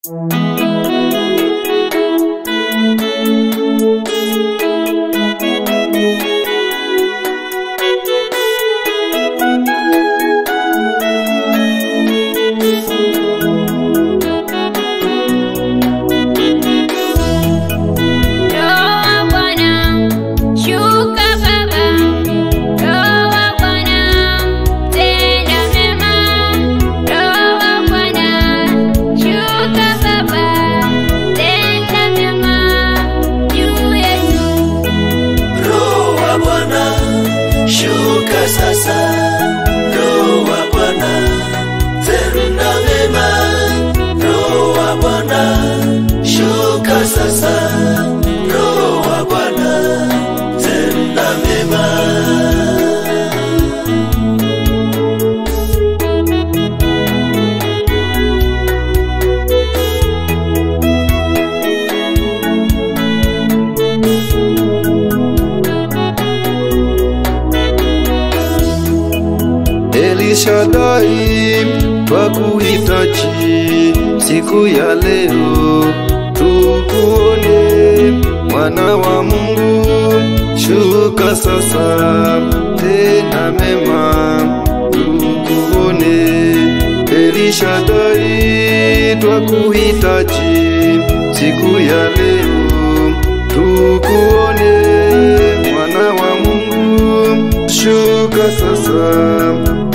Roho Bwana, shuka Baba. Roho Bwana, tenda mema. Roho Bwana, shuka Baba. Tenda mema juu yetu. Roho wa Bwana shuka sasa, Roho wa Bwana tenda mema. Roho wa Bwana shuka sasa, Roho wa Bwana tenda mema. Elishadai twakuhitaji siku ya leo, tukuone mwana wa Mungu, shuka sasa, tena mema, tukuone. Elishadai twakuhitaji siku ya leo, tukuone mwana wa Mungu, shuka sasa,